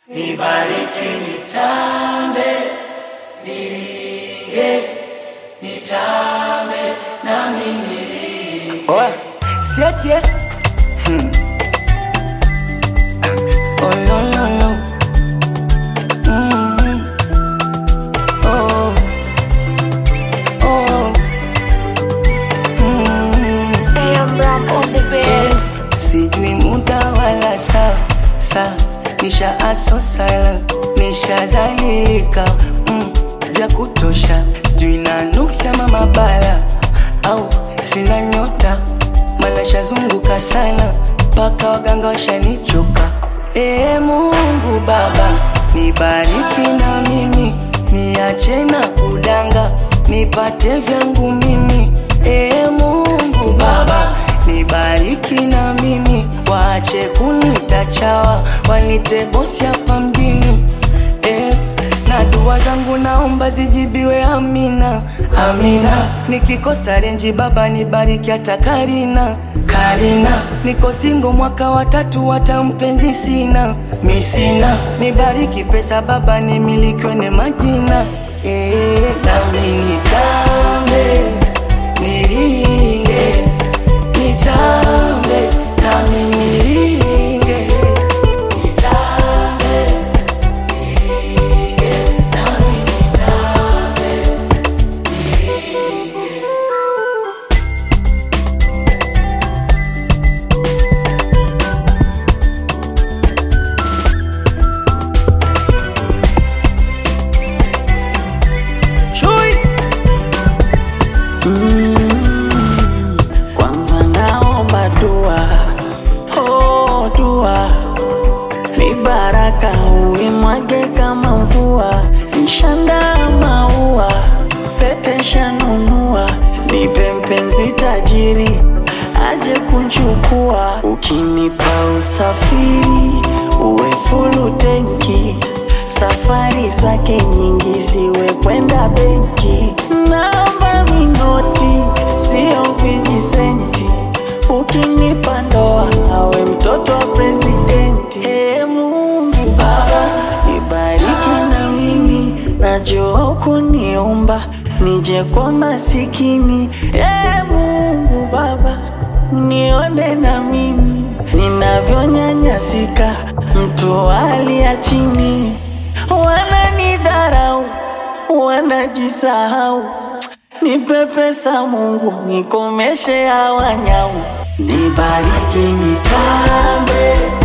Nibariki nitambe, niringe, nitambe, nami niringe. Oa, siete. Hmm. Oh no no no. Mm. Oh. Oh. Mm. AM Ram on the beat. Yes, sijui muda wala saa saa, nisha aso sala, nishazalilika mm, vya kutosha, sijui na nuksi ama mabala au sina nyota, mala shazunguka sana mpaka waganga washanichoka. Ee Mungu Baba, nibariki na mimi, niache na kudanga, nipate vyangu mimi. Ee Mungu Baba, nibariki na mimi, waache kunita chawa, wanite bosi hapa mjini eh, na dua zangu naomba zijibiwe, amina amina. Nikikosa renji Baba nibariki hata Karina Karina, niko singo mwaka wa tatu, hata mpenzi sina mi sina, nibariki pesa Baba nimilikiwe ne majina eh, nami nitambe niringe nitambe nami niringe nitambe niringe nami nitambe Chui. Kwanza naomba dua, oh dua, ni baraka uimwage kama mvua, nshanda maua, pete shanunua, nipe mpenzi tajiri aje kunchukua, ukinipa usafiri uwe fulu tenki safari zake nyingi ziwe kwenda benki, namba minoti sio vijisenti, ukinipa ndoa awe mtoto wa presidenti. Ee Mungu Baba, nibariki na mimi, najua kuniumba nije kwa masikini. Ee Mungu Baba, nione na mimi ninavyonyanyasika, mtu wa hali ya chini wananidharau, wanajisahau. Nipe pesa Mungu, nikomeshe hawa nyau, nibariki nitambe